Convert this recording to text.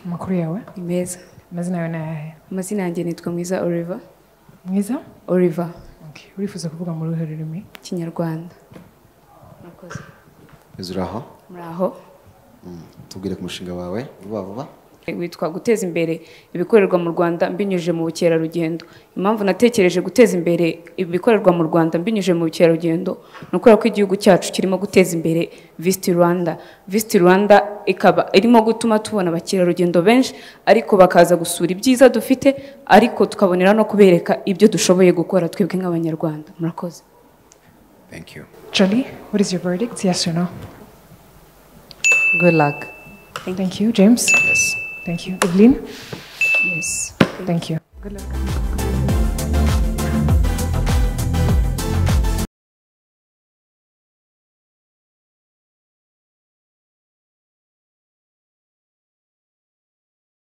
amakuru yawe ni meza amazina yawe ni ayahe amazina yanjye nitwa mwiza oliver mwiza oliver Okay. urifuza kuvuga mu ruhe rurimi kinyarwanda murakoze Mwiza uri aho muraho Mm. tubwire ku mushinga wawe vuba vuba witwa guteza imbere ibikorerwa mu rwanda mbinyujije mu bukerarugendo impamvu natekereje guteza imbere ibikorerwa mu rwanda mbinyujije mu bukerarugendo ni ukubera ko igihugu cyacu kirimo guteza imbere visiti rwanda visiti rwanda ikaba irimo gutuma tubona abakerarugendo benshi ariko bakaza gusura ibyiza dufite ariko tukabonera no kubereka ibyo dushoboye gukora twebwe nk'abanyarwanda murakoze thank you johnny what is your verdict yes or no Good luck. thank, you james yes thank you evelyn Yes. thank you